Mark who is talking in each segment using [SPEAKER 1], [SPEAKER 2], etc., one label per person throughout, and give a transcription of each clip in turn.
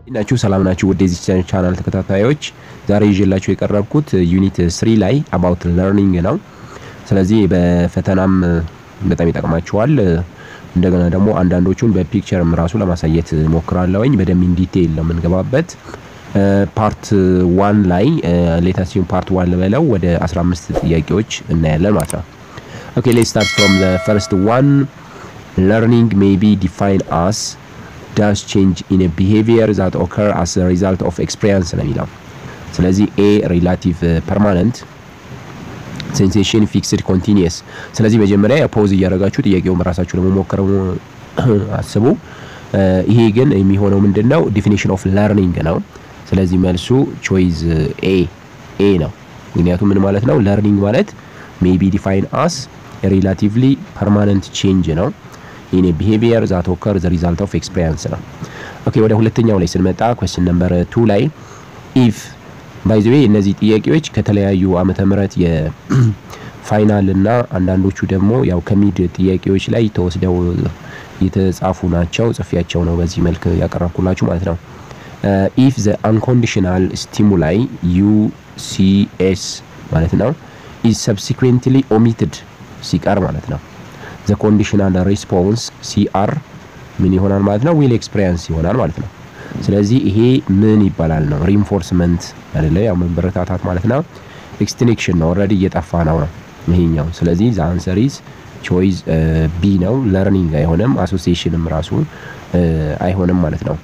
[SPEAKER 1] ናችሁ ሰላም ናችሁ? ወደ ዚህ ቻናል ተከታታዮች ዛሬ ይዤላችሁ የቀረብኩት ዩኒት ስሪ ላይ አባውት ለርኒንግ ነው። ስለዚህ በፈተናም በጣም ይጠቅማችኋል። እንደገና ደግሞ አንዳንዶቹን በፒክቸርም ራሱ ለማሳየት ሞክራለሁኝ። በደንብ ኢን ዲቴይል ነው የምንገባበት። ፓርት ዋን ላይ ሌታሲዮን ፓርት ዋን በለው ወደ 15 ጥያቄዎች እናያለን ማለት ነው። ኦኬ ሌትስ ስታርት ፍሮም ዘ ፈርስት ዋን ለርኒንግ ሜይ ቢ ዲፋይን አስ ዳስ ቼንጅ ኢን ቢሄቪየር ዛት ኦከር አስ ሪዛልት ኦፍ ኤክስፔሪንስ ነው የሚለው። ስለዚህ ኤ ሪላቲቭ ፐርማነንት ሴንሴሽን ፊክስድ ኮንቲኒየስ። ስለዚህ መጀመሪያ ፖዝ እያደረጋችሁ ጥያቄውን በራሳችሁ ለመሞከር አስቡ። ይሄ ግን የሚሆነው ምንድን ነው? ዲፊኒሽን ኦፍ ለርኒንግ ነው። ስለዚህ መልሱ ቾይዝ ኤ ኤ ነው። ምክንያቱም ምን ማለት ነው? ለርኒንግ ማለት ሜቢ ዲፋይን አስ ሪላቲቭሊ ፐርማነንት ቼንጅ ነው ኢን ቢሄቪየር ዛት ኦከር ዘ ሪዛልት ኦፍ ኤክስፔሪንስ ነው። ኦኬ ወደ ሁለተኛው ላይ ስንመጣ ኩዌስችን ነምበር ቱ ላይ ኢፍ ባይ ዘ ዌይ እነዚህ ጥያቄዎች ከተለያዩ ዓመተ ምህረት የፋይናል እና አንዳንዶቹ ደግሞ ያው ከሚድ ጥያቄዎች ላይ ተወስደው የተጻፉ ናቸው። ጽፌያቸው ነው በዚህ መልክ ያቀረብኩላችሁ ማለት ነው። ኢፍ ዘ አንኮንዲሽናል ስቲሙላይ ዩሲኤስ ማለት ነው ኢዝ ሰብሲኩዌንትሊ ኦሚትድ ሲቀር ማለት ነው ዘ ኮንዲሽናል ሪስፖንስ ሲአር ምን ይሆናል ማለት ነው? ዊል ኤክስፔሪንስ ይሆናል ማለት ነው። ስለዚህ ይሄ ምን ይባላል ነው? ሪንፎርስመንት አይደለ? ያው መበረታታት ማለት ነው። ኤክስቲንክሽን ነው። ኦልሬዲ እየጠፋ ነው ነው ይሄኛው። ስለዚህ ዘ አንሰር ኢዝ ቾይዝ ቢ ነው። ለርኒንግ አይሆንም፣ አሶሲዬሽንም ራሱ አይሆንም ማለት ነው።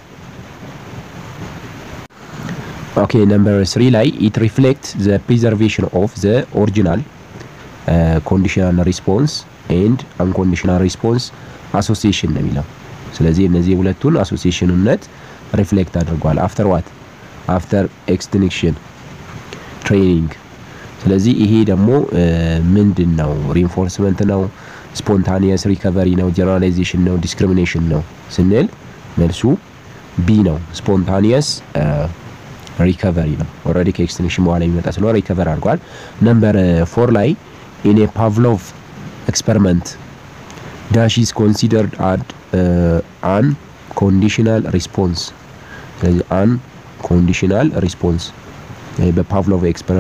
[SPEAKER 1] ኦኬ ነምበር ስሪ ላይ ኢት ሪፍሌክት ዘ ፕሪዘርቬሽን ኦፍ ዘ ኦሪጂናል ኮንዲሽናል ሪስፖንስ ኤንድ አንኮንዲሽናል ሪስፖንስ አሶሲዬሽን ነው የሚለው። ስለዚህ እነዚህ ሁለቱን አሶሲዬሽንነት ሪፍሌክት አድርጓል። አፍተር ዋት አፍተር ኤክስቲንክሽን ትሬኒንግ። ስለዚህ ይሄ ደግሞ ምንድን ነው? ሪንፎርስመንት ነው፣ ስፖንታኒየስ ሪከቨሪ ነው፣ ጀነራላይዜሽን ነው፣ ዲስክሪሚኔሽን ነው ስንል መልሱ ቢ ነው። ስፖንታኒየስ ሪከቨሪ ነው። ኦልሬዲ ከኤክስቲንክሽን በኋላ የሚመጣ ስለሆነ ሪከቨር አድርጓል። ነምበር ፎር ላይ ኢን ፓቭሎቭ ኤክስፐሪመንት ዳሽ ኢዝ ኮንሲደርድ አድ አን ኮንዲሽናል ሪስፖንስ። ስለዚህ አን ኮንዲሽናል ሪስፖንስ በፓቭሎቭ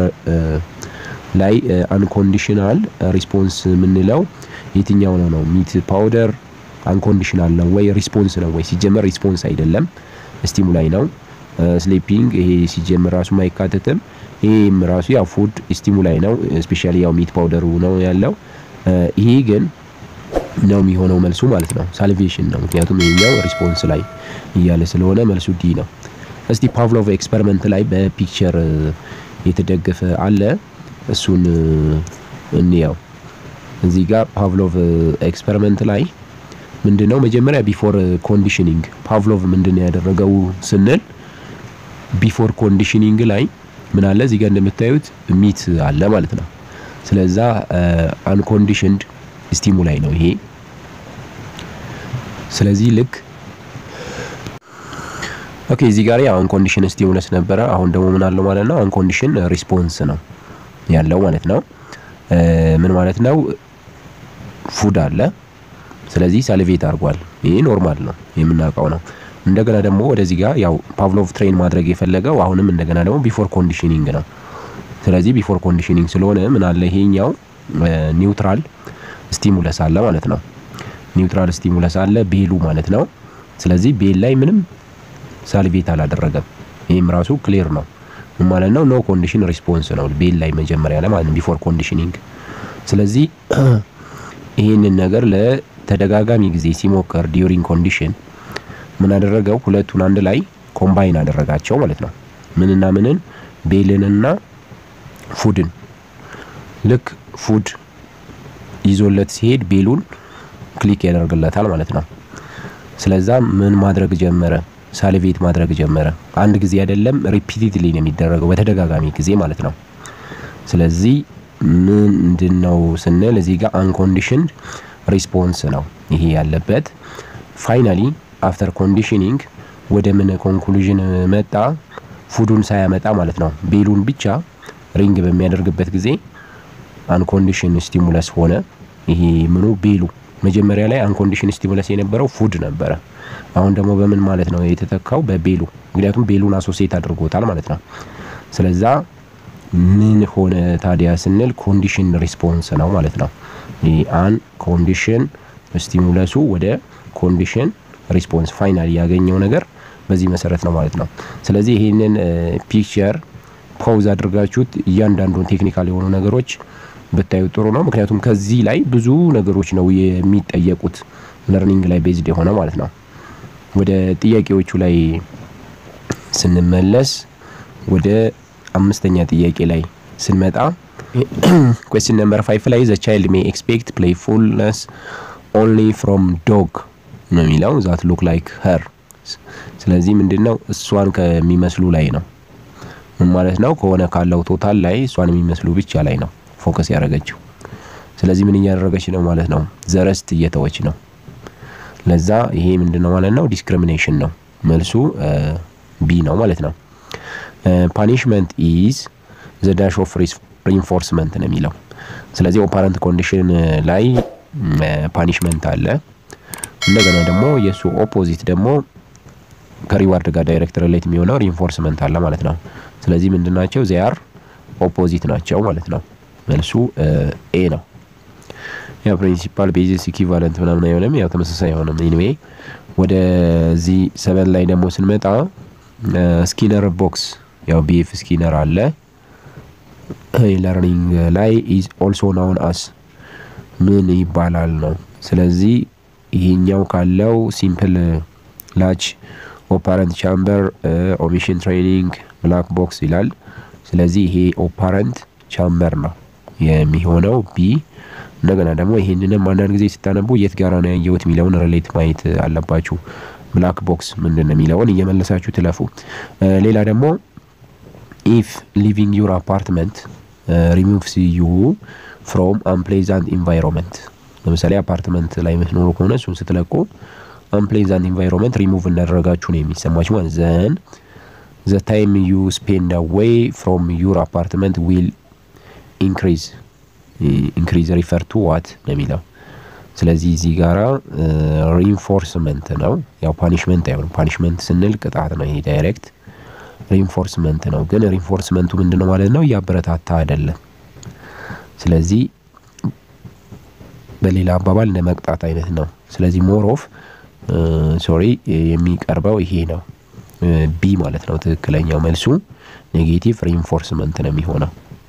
[SPEAKER 1] ላይ አንኮንዲሽናል ሪስፖንስ የምንለው የትኛው ነው ነው? ሚት ፓውደር አንኮንዲሽናል ነው ወይ ሪስፖንስ ነው ወይ? ሲጀመር ሪስፖንስ አይደለም ስቲሙላይ ነው። ስሊፒንግ ይሄ ሲጀመር ራሱ አይካተትም። ይሄም ራሱ ያው ፉድ ስቲሙላይ ነው። ስፔሻሊ ያው ሚት ፓውደሩ ነው ያለው። ይሄ ግን ነው የሚሆነው መልሱ ማለት ነው። ሳልቬሽን ነው ምክንያቱም ይሄኛው ሪስፖንስ ላይ እያለ ስለሆነ መልሱ ዲ ነው። እስቲ ፓቭሎቭ ኤክስፐሪመንት ላይ በፒክቸር የተደገፈ አለ። እሱን እንየው። እዚህ ጋር ፓቭሎቭ ኤክስፐሪመንት ላይ ምንድነው መጀመሪያ ቢፎር ኮንዲሽኒንግ ፓቭሎቭ ምንድነው ያደረገው ስንል ቢፎር ኮንዲሽኒንግ ላይ ምን አለ እዚህ ጋር እንደምታዩት ሚት አለ ማለት ነው። ስለዛ አንኮንዲሽንድ ስቲሙላይ ነው ይሄ። ስለዚህ ልክ ኦኬ እዚህ ጋር ያው አንኮንዲሽን ስቲሙለስ ነበረ። አሁን ደግሞ ምን አለው ማለት ነው? አንኮንዲሽን ሪስፖንስ ነው ያለው ማለት ነው። ምን ማለት ነው? ፉድ አለ። ስለዚህ ሳልቬት አድርጓል። ይሄ ኖርማል ነው የምናውቀው ነው። እንደገና ደግሞ ወደዚህ ጋር ያው ፓቭሎቭ ትሬን ማድረግ የፈለገው አሁንም እንደገና ደግሞ ቢፎር ኮንዲሽኒንግ ነው። ስለዚህ ቢፎር ኮንዲሽኒንግ ስለሆነ ምን አለ ይሄኛው ኒውትራል ስቲሙለስ አለ ማለት ነው። ኒውትራል ስቲሙለስ አለ ቤሉ ማለት ነው። ስለዚህ ቤል ላይ ምንም ሳልቬት አላደረገም። ይህም ራሱ ክሊር ነው ማለት ነው። ኖ ኮንዲሽን ሪስፖንስ ነው ቤል ላይ መጀመሪያ ላይ ማለት ነው ቢፎር ኮንዲሽኒንግ። ስለዚህ ይህንን ነገር ለተደጋጋሚ ጊዜ ሲሞከር ዲዩሪንግ ኮንዲሽን ምን አደረገው? ሁለቱን አንድ ላይ ኮምባይን አደረጋቸው ማለት ነው። ምንና ምንን? ቤልንና ፉድን። ልክ ፉድ ይዞለት ሲሄድ ቤሉን ክሊክ ያደርግለታል ማለት ነው። ስለዛ ምን ማድረግ ጀመረ? ሳልቬት ማድረግ ጀመረ። አንድ ጊዜ አይደለም፣ ሪፒቲድሊ ነው የሚደረገው በተደጋጋሚ ጊዜ ማለት ነው። ስለዚህ ምንድን ነው ስንል እዚህ ጋር አንኮንዲሽንድ ሪስፖንስ ነው ይሄ ያለበት። ፋይናሊ አፍተር ኮንዲሽኒንግ ወደ ምን ኮንክሉዥን መጣ? ፉዱን ሳያመጣ ማለት ነው ቤሉን ብቻ ሪንግ በሚያደርግበት ጊዜ አንኮንዲሽን ስቲሙለስ ሆነ። ይሄ ምኑ ቤሉ መጀመሪያ ላይ አንኮንዲሽን ስቲሙለስ የነበረው ፉድ ነበረ። አሁን ደግሞ በምን ማለት ነው የተተካው? በቤሉ ምክንያቱም ቤሉን አሶሴት አድርጎታል ማለት ነው። ስለዛ ምን ሆነ ታዲያ ስንል ኮንዲሽን ሪስፖንስ ነው ማለት ነው። አን ኮንዲሽን ስቲሙለሱ ወደ ኮንዲሽን ሪስፖንስ ፋይናል ያገኘው ነገር በዚህ መሰረት ነው ማለት ነው። ስለዚህ ይህንን ፒክቸር ፓውዝ አድርጋችሁት እያንዳንዱን ቴክኒካል የሆኑ ነገሮች ብታዩ ጥሩ ነው። ምክንያቱም ከዚህ ላይ ብዙ ነገሮች ነው የሚጠየቁት ለርኒንግ ላይ ቤዝድ የሆነ ማለት ነው። ወደ ጥያቄዎቹ ላይ ስንመለስ ወደ አምስተኛ ጥያቄ ላይ ስንመጣ ኩዌስችን ነምበር ፋይቭ ላይ ዘ ቻይልድ ሜይ ኤክስፔክት ፕሌይፉልነስ ኦንሊ ፍሮም ዶግ ነው የሚለው ዛት ሉክ ላይክ ሄር። ስለዚህ ምንድን ነው እሷን ከሚመስሉ ላይ ነው ምን ማለት ነው? ከሆነ ካለው ቶታል ላይ እሷን የሚመስሉ ብቻ ላይ ነው ፎከስ ያደረገችው። ስለዚህ ምን እያደረገች ነው ማለት ነው? ዘረስት እየተወች ነው። ለዛ ይሄ ምንድን ነው ማለት ነው? ዲስክሪሚኔሽን ነው። መልሱ ቢ ነው ማለት ነው። ፓኒሽመንት ኢዝ ዘ ዳሽ ኦፍ ሪንፎርስመንት ነው የሚለው። ስለዚህ ኦፓረንት ኮንዲሽን ላይ ፓኒሽመንት አለ። እንደገና ደግሞ የእሱ ኦፖዚት ደግሞ ከሪዋርድ ጋር ዳይሬክት ሪሌት የሚሆነው ሪንፎርስመንት አለ ማለት ነው። ስለዚህ ምንድናቸው? ዚያር ኦፖዚት ናቸው ማለት ነው። መልሱ ኤ ነው። ያው ፕሪንሲፓል ቤዚስ ኢኪቫለንት ምናምን አይሆንም፣ ያው ተመሳሳይ አይሆንም። ኤኒዌይ ወደዚህ ሰበን ላይ ደግሞ ስንመጣ ስኪነር ቦክስ ያው ቢኤፍ ስኪነር አለ ለርኒንግ ላይ ኢዝ ኦልሶ ናውን አስ ምን ይባላል ነው። ስለዚህ ይሄኛው ካለው ሲምፕል ላች ኦፓረንት ቻምበር ኦሚሽን ትሬኒንግ ብላክ ቦክስ ይላል። ስለዚህ ይሄ ኦፓረንት ቻምበር ነው የሚሆነው ቢ። እንደገና ደግሞ ይሄንንም አንዳንድ ጊዜ ስታነቡ የት ጋራ ነው ያየሁት የሚለውን ሪሌት ማየት አለባችሁ። ብላክ ቦክስ ምንድን ነው የሚለውን እየመለሳችሁ ትለፉ። ሌላ ደግሞ ኢፍ ሊቪንግ ዩር አፓርትመንት ሪሙቭስ ዩ ፍሮም አንፕሌዛንት ኢንቫይሮንመንት። ለምሳሌ አፓርትመንት ላይ የምትኖሩ ከሆነ እሱን ስትለቁ አንፕሌዛንት ኢንቫይሮንመንት ሪሙቭ እንዳደረጋችሁ ነው የሚሰማችሁ ማለት ዘን ዘ ታይም ዩ ስፔንድ አዌይ ፍሮም ዩር አፓርትመንት ዊል ኢንክሪዝ ኢንክሪዝ ሪፈር ቱ ዋት ነው የሚለው። ስለዚህ እዚህ ጋራ ሪንፎርስመንት ነው ያው ፓኒሽመንት አይሆንም። ፓኒሽመንት ስንል ቅጣት ነው ይሄ ዳይሬክት ሪንፎርስመንት ነው። ግን ሪንፎርስመንቱ ምንድን ነው ማለት ነው? እያበረታታ አይደለም። ስለዚህ በሌላ አባባል እንደ መቅጣት አይነት ነው። ስለዚህ ሞር ኦፍ ሶሪ የሚቀርበው ይሄ ነው ቢ ማለት ነው። ትክክለኛው መልሱ ኔጌቲቭ ሪንፎርስመንት ነው የሚሆነው።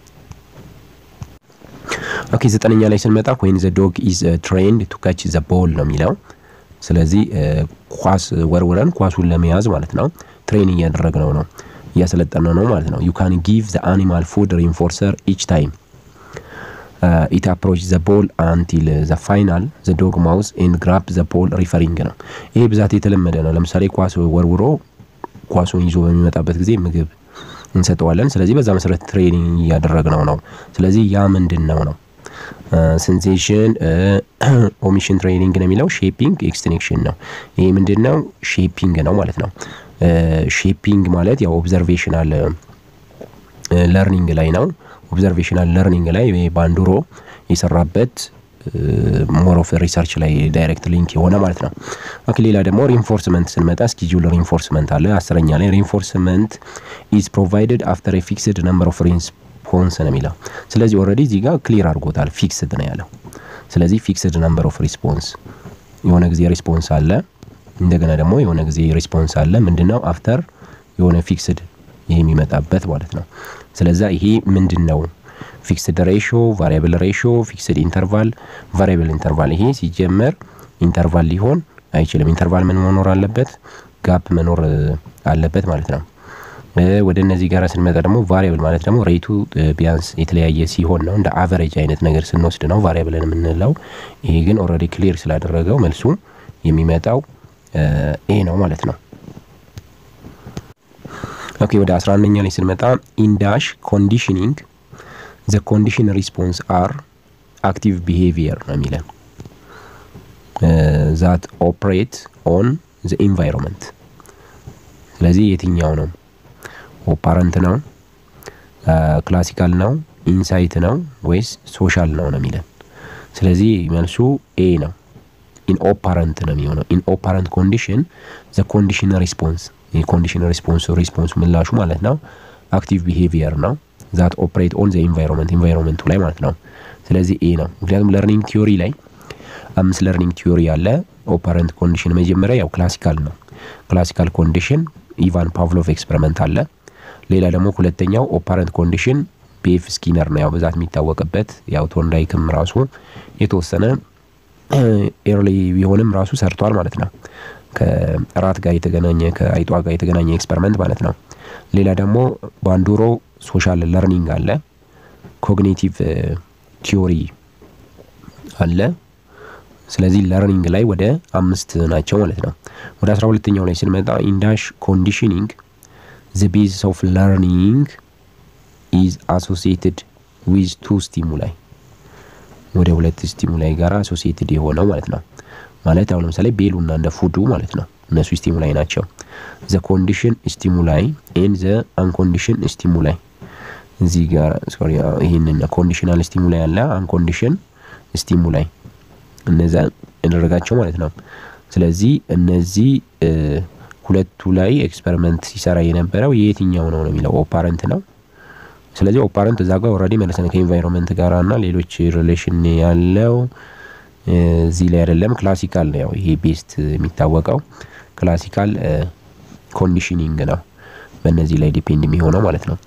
[SPEAKER 1] ኦኬ ዘጠነኛ ላይ ስንመጣ ወይን ዘ ዶግ ኢዝ ትሬንድ ቱ ካች ዘ ቦል ነው የሚለው። ስለዚህ ኳስ ወርውረን ኳሱን ለመያዝ ማለት ነው ትሬን እያደረግነው ነው እያሰለጠነው ነው ማለት ነው። ዩ ካን ጊቭ ዘ አኒማል ፉድ ሪንፎርሰር ኢች ታይም ኢት አፕሮች ዘ ቦል አንቲል ዘ ፋይናል ዘ ዶግ ማውዝ ኤንድ ግራፕ ዘ ቦል ሪፈሪንግ ነው። ይሄ ብዛት የተለመደ ነው። ለምሳሌ ኳስ ወርውሮ ኳሱን ይዞ በሚመጣበት ጊዜ ምግብ እንሰጠዋለን። ስለዚህ በዛ መሰረት ትሬኒንግ እያደረግነው ነው። ስለዚህ ያ ምንድን ነው ነው ሴንሴሽን ኦሚሽን ትሬኒንግ ነው የሚለው ሼፒንግ ኤክስቲንክሽን ነው። ይሄ ምንድን ነው? ሼፒንግ ነው ማለት ነው። ሼፒንግ ማለት ያው ኦብዘርቬሽናል ለርኒንግ ላይ ነው። ኦብዘርቬሽናል ለርኒንግ ላይ ባንዱሮ የሰራበት ሞር ኦፍ ሪሰርች ላይ ዳይሬክት ሊንክ የሆነ ማለት ነው። ኦኬ ሌላ ደግሞ ሪንፎርስመንት ስንመጣ ስኪጁል ሪንፎርስመንት አለ። አስረኛ ላይ ሪንፎርስመንት ኢዝ ፕሮቫይድድ አፍተር ፊክስድ ነምበር ኦፍ ሪስፖንስ ነው የሚለው። ስለዚህ ኦልሬዲ እዚህ ጋር ክሊር አድርጎታል። ፊክስድ ነው ያለው። ስለዚህ ፊክስድ ነምበር ኦፍ ሪስፖንስ የሆነ ጊዜ ሪስፖንስ አለ፣ እንደገና ደግሞ የሆነ ጊዜ ሪስፖንስ አለ። ምንድነው አፍተር የሆነ ፊክስድ ይሄ የሚመጣበት ማለት ነው። ስለዛ ይሄ ምንድን ነው? ፊክስድ ሬሾ፣ ቫሪያብል ሬሾ፣ ፊክስድ ኢንተርቫል፣ ቫሪያብል ኢንተርቫል። ይሄ ሲጀመር ኢንተርቫል ሊሆን አይችልም። ኢንተርቫል ምን መኖር አለበት? ጋፕ መኖር አለበት ማለት ነው። ወደ እነዚህ ጋር ስንመጣ ደግሞ ቫሪያብል ማለት ደግሞ ሬቱ ቢያንስ የተለያየ ሲሆን ነው። እንደ አቨሬጅ አይነት ነገር ስንወስድ ነው ቫሪያብልን የምንለው። ይሄ ግን ኦልሬዲ ክሊር ስላደረገው መልሱ የሚመጣው ይሄ ነው ማለት ነው። ኦኬ ወደ 11ኛ ላይ ስንመጣ ኢንዳሽ ኮንዲሽኒንግ ዘ ኮንዲሽን ሪስፖንስ አር አክቲቭ ቢሄቪየር ነው የሚለን ዛት ኦፕሬት ኦን ዘ ኢንቫይሮንመንት። ስለዚህ የትኛው ነው? ኦፓረንት ነው? ክላሲካል ነው? ኢንሳይት ነው ወይስ ሶሻል ነው ነው የሚለን። ስለዚህ መልሱ ኤ ነው። ኢን ኦፓረንት ነው የሚሆነው። ኢን ኦፓረንት ኮንዲሽን ዘ ኮንዲሽን ሪስፖንስ የኮንዲሽን ሪስፖንስ ሪስፖንስ ምላሹ ማለት ነው አክቲቭ ቢሄቪየር ነው ዛት ኦፕሬት ኦን ዘ ኢንቫይሮንመንት ኢንቫይሮንመንቱ ላይ ማለት ነው። ስለዚህ ኤ ነው። ምክንያቱም ለርኒንግ ቲዮሪ ላይ አምስት ለርኒንግ ቲዮሪ ያለ ኦፐረንት ኮንዲሽን መጀመሪያ ያው ክላሲካል ነው። ክላሲካል ኮንዲሽን ኢቫን ፓቭሎቭ ኤክስፐሪመንት አለ። ሌላ ደግሞ ሁለተኛው ኦፐረንት ኮንዲሽን ቤፍ ስኪነር ነው ያው በዛት የሚታወቅበት ያው ቶንዳይክም ራሱ የተወሰነ ኤርሊ ቢሆንም ራሱ ሰርቷል ማለት ነው። ከራት ጋር የተገናኘ ከአይጧ ጋር የተገናኘ ኤክስፐሪመንት ማለት ነው። ሌላ ደግሞ ባንዱሮ ሶሻል ለርኒንግ አለ። ኮግኒቲቭ ቲዮሪ አለ። ስለዚህ ለርኒንግ ላይ ወደ አምስት ናቸው ማለት ነው። ወደ አስራ ሁለተኛው ላይ ስንመጣ ኢንዳሽ ኮንዲሽኒንግ ዘ ቤዝስ ኦፍ ለርኒንግ ኢዝ አሶሲየትድ ዊዝ ቱ ስቲሙላይ ወደ ሁለት ስቲሙላይ ጋር አሶሲየትድ የሆነው ማለት ነው። ማለት አሁን ለምሳሌ ቤሉና እንደ ፉዱ ማለት ነው። እነሱ ስቲሙላይ ናቸው። ዘ ኮንዲሽን ስቲሙላይ ኤን ዘ አንኮንዲሽን ስቲሙላይ እዚህ ጋር ሶሪ ይህንን ኮንዲሽናል ስቲሙላይ አለ፣ አንኮንዲሽን ስቲሙላይ እነዛ ያደረጋቸው ማለት ነው። ስለዚህ እነዚህ ሁለቱ ላይ ኤክስፐሪመንት ሲሰራ የነበረው የየትኛው ነው ነው የሚለው ኦፓረንት ነው። ስለዚህ ኦፓረንት እዛ ጋር ኦልሬዲ መለሰን ከኢንቫይሮንመንት ጋር እና ሌሎች ሪሌሽን ያለው እዚህ ላይ አይደለም። ክላሲካል ነው ያው ይሄ ቤስት የሚታወቀው ክላሲካል ኮንዲሽኒንግ ነው። በእነዚህ ላይ ዲፔንድ የሚሆነው ማለት ነው።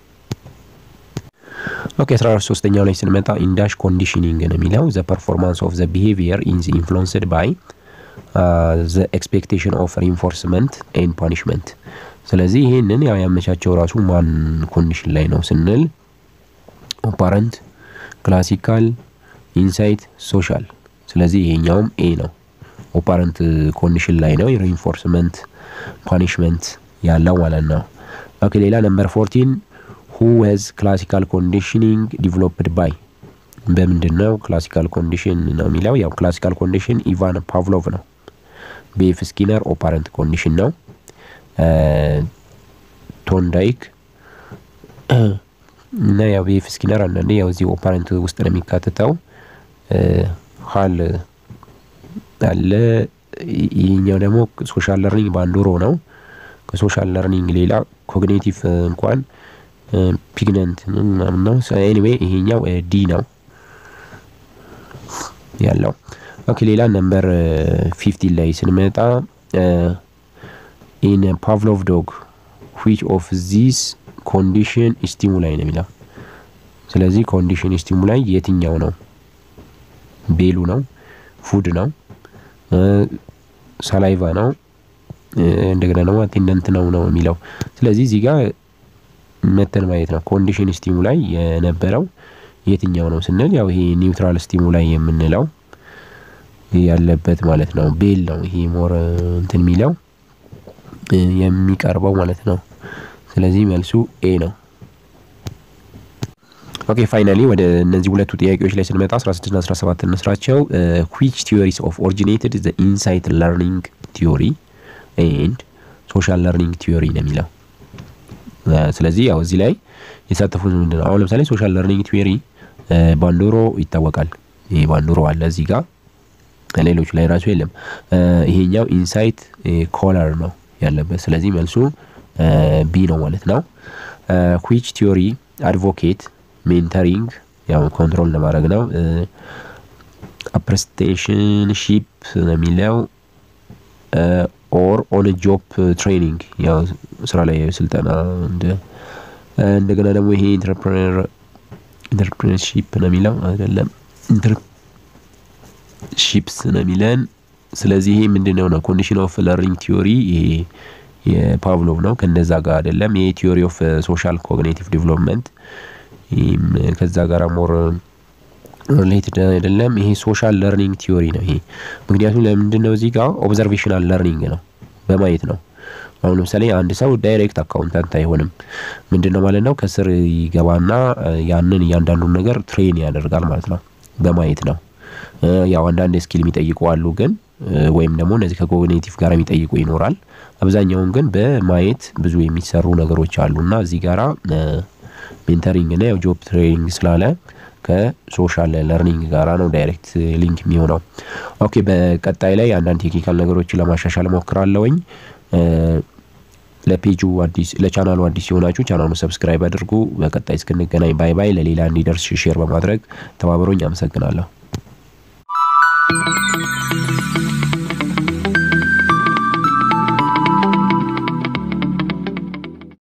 [SPEAKER 1] ኦኬ አስራ ሶስተኛው ላይ ስንመጣ ኢንዳሽ ኮንዲሽኒንግ ነው የሚለው ዘ ፐርፎርማንስ ኦፍ ዘ ቢሄቪየር ኢንዝ ኢንፍሉንስድ ባይ ዘ ኤክስፔክቴሽን ኦፍ ሪንፎርስመንት ኤንድ ፓኒሽመንት። ስለዚህ ይህንን ያው ያመቻቸው ራሱ ማን ኮንዲሽን ላይ ነው ስንል ኦፓረንት፣ ክላሲካል፣ ኢንሳይት፣ ሶሻል። ስለዚህ ይሄኛውም ኤ ነው። ኦፓረንት ኮንዲሽን ላይ ነው ሪንፎርስመንት ፓኒሽመንት ያለው ማለት ነው። ኦኬ ሌላ ነምበር ፎርቲን ሁ ሄዝ ክላሲካል ኮንዲሽኒንግ ዲቨሎፕድ ባይ በምንድን ነው ክላሲካል ኮንዲሽን ነው የሚለው ያው ክላሲካል ኮንዲሽን ኢቫን ፓቭሎቭ ነው። ቤፍ ስኪነር ኦፓረንት ኮንዲሽን ነው። ቶንዳይክ እና ያው ቤፍ ስኪነር አንዳንዴ ያው እዚህ ኦፓረንት ውስጥ ነው የሚካተተው። ሀል አለ። ይህኛው ደግሞ ሶሻል ለርኒንግ ባንዶሮ ነው። ከሶሻል ለርኒንግ ሌላ ኮግኒቲቭ እንኳን ፒግነንት ምናምን ነው። ኤኒዌይ ይሄኛው ዲ ነው ያለው። ኦኬ ሌላ ነምበር ፊፍቲን ላይ ስንመጣ ኢን ፓቭሎቭ ዶግ ዊች ኦፍ ዚስ ኮንዲሽን ስቲሙላይ ነው የሚለው። ስለዚህ ኮንዲሽን ስቲሙላይ የትኛው ነው? ቤሉ ነው፣ ፉድ ነው፣ ሳላይቫ ነው፣ እንደገና ደግሞ አቴንደንት ነው ነው የሚለው። ስለዚህ እዚህ ጋር መተን ማየት ነው። ኮንዲሽን ስቲሙላይ የነበረው የትኛው ነው ስንል ያው ይሄ ኒውትራል ስቲሙላይ የምንለው ያለበት ማለት ነው። ቤል ነው ይሄ ሞር እንትን የሚለው የሚቀርበው ማለት ነው። ስለዚህ መልሱ ኤ ነው። ኦኬ ፋይናሊ ወደ እነዚህ ሁለቱ ጥያቄዎች ላይ ስንመጣ 16 እና 17 እንስራቸው። ዊች ቲዮሪስ ኦፍ ኦሪጂኔትድ ዘ ኢንሳይት ለርኒንግ ቲዮሪ ኤንድ ሶሻል ለርኒንግ ቲዮሪ ነው የሚለው ስለዚህ ያው እዚህ ላይ የተሳተፉት ምንድን ነው? አሁን ለምሳሌ ሶሻል ለርኒንግ ቲዮሪ ባንዶሮ ይታወቃል። ይሄ ባንዶሮ አለ እዚህ ጋር ሌሎቹ ላይ ራሱ የለም። ይሄኛው ኢንሳይት ኮለር ነው ያለበት። ስለዚህ መልሱ ቢ ነው ማለት ነው። ዊች ቲዮሪ አድቮኬት ሜንተሪንግ ያው ኮንትሮል ለማድረግ ነው። አፕሬስቴሽንሺፕ ነው የሚለው ኦር ኦን ጆብ ትሬኒንግ ያው ስራ ላይ ስልጠና እንደገና ደግሞ ይሄ ኢንተርፕሬነርሺፕ ነው የሚለው አይደለም፣ ኢንተርሺፕስ ነው የሚለን። ስለዚህ ይሄ ምንድን ነው ነው ኮንዲሽን ኦፍ ለርኒንግ ቲዮሪ ይሄ የፓቭሎቭ ነው። ከነዛ ጋር አይደለም። ይሄ ቲዮሪ ኦፍ ሶሻል ኮግኒቲቭ ዲቨሎፕመንት ይህም ከዛ ጋር ሞር ሪሌትድ አይደለም። ይሄ ሶሻል ለርኒንግ ቲዮሪ ነው ይሄ። ምክንያቱም ለምንድን ነው እዚህ ጋር ኦብዘርቬሽናል ለርኒንግ ነው በማየት ነው። አሁን ለምሳሌ አንድ ሰው ዳይሬክት አካውንታንት አይሆንም። ምንድን ነው ማለት ነው ከስር ይገባና ያንን እያንዳንዱን ነገር ትሬን ያደርጋል ማለት ነው። በማየት ነው። ያው አንዳንድ ስኪል የሚጠይቁ አሉ ግን ወይም ደግሞ እነዚህ ከኮግኒቲቭ ጋር የሚጠይቁ ይኖራል። አብዛኛውን ግን በማየት ብዙ የሚሰሩ ነገሮች አሉ እና እዚህ ጋራ ሜንተሪንግ እና ያው ጆብ ትሬኒንግ ስላለ ከሶሻል ለርኒንግ ጋራ ነው ዳይሬክት ሊንክ የሚሆነው። ኦኬ በቀጣይ ላይ አንዳንድ ቴክኒካል ነገሮችን ለማሻሻል ሞክራለሁኝ። ለፔጁ አዲስ ለቻናሉ አዲስ የሆናችሁ ቻናሉን ሰብስክራይብ አድርጉ። በቀጣይ እስክንገናኝ ባይ ባይ። ለሌላ እንዲደርስ ሼር በማድረግ ተባብሮኝ አመሰግናለሁ።